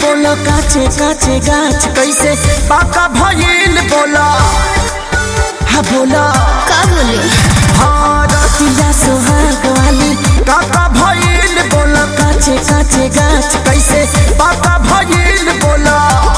बोला काचे काचे गाछ कैसे पाका भइल बोला हा बोला का बोले हाँ रतिया सोहाग वाली काका भइल बोला काचे काचे गाछ कैसे पाका भइल बोला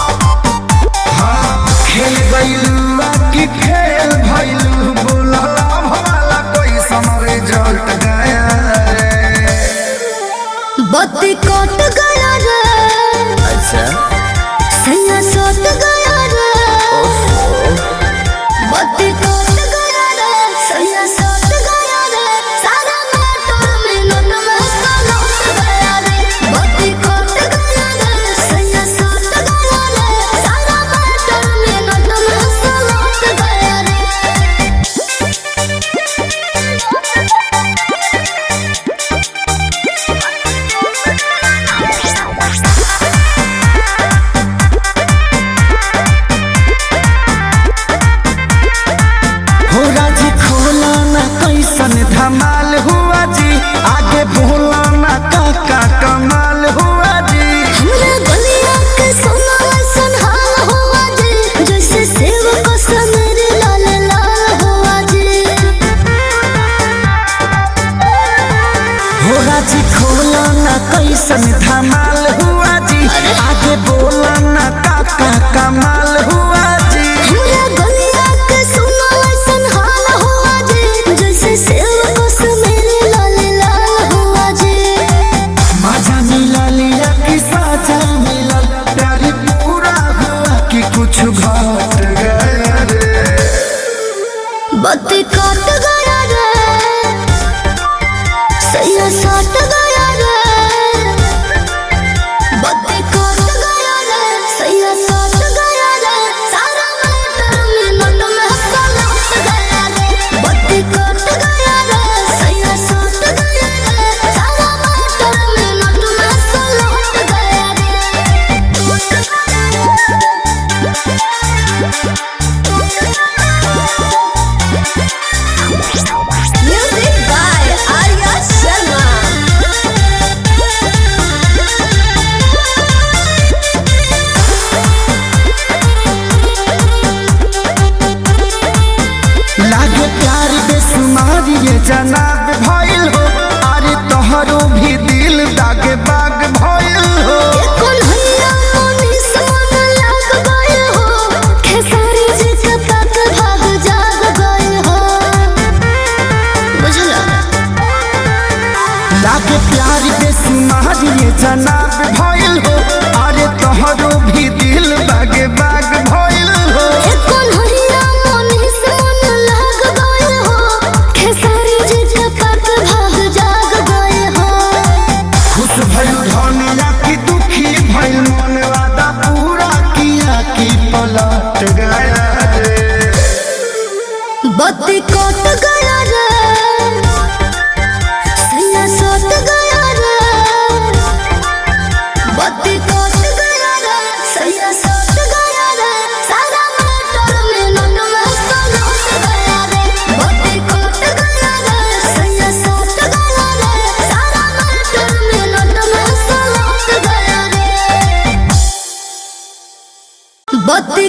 हाँ खेल गइलू की खेल भइलू बोला भला कोई समरे जलट गया रे बत्ती कट गया रे अच्छा सैया सट गया रे बत्ती कट गया रे सैया सट गया रे सारा मोटर में नट में सलट गया रे बत्ती कट गया रे सैया सट गया रे सारा मोटर में नट में सलट गया रे हो राजी खोला ना कैसन धमाल हुआ जी आगे बोला ना काका कमाल हुआ जी हमरा गलिया के सोना ऐसन हाल हुआ जी जैसे सेव को समेरे लाल लाल हुआ जी हो राजी खोला ना कैसन धमाल हुआ जी आगे बोला ना काका कमाल हुआ जी हमरा गलिया के सोना ऐसन हाल हुआ जी जैसे सेव को समेरे लाल लाल हुआ जी मजा मिला लिया कि साजा मिला प्यार पूरा हुआ कि कुछ घट गया रे बत्ती कट गया रे सैया सट गया रे बत्ती कट गया रे सैया सट गया रे सारा मोटर में नट में सलट गया रे बत्ती कट गया रे सैया सट गया रे सारा मोटर में नट में सलट गया रे म्यूजिक बाय आर्या शर्मा लागे प्यार बेसुमार ये जनाब भइल हो अरे तोहरो भी दिल दागे बाग भइल हो कन्हैया मोनी सोन लाग गए हो खेसारी जी के तक भाग जाग गए हो बुझला लागे प्यार बेसुमार ये जनाब भइल हो अरे तोहरो भी दिल बागे बाग भइल हो ए कन्हैया मोनी सोन लाग गए हो खेसारी जी के तक भाग जाग गए हो खुश भइल धनिया की दुखी भइल मन वादा पूरा किया कि पलट गया रे बत्ती कट गया रे सैया सट गया रे बत्ती कट गया रे सैया सट गया रे सारा मोटर में नट में सलट गया रे बत्ती कट गया रे सैया सट गया रे सारा मोटर में नट में सलट गया रे बत्ती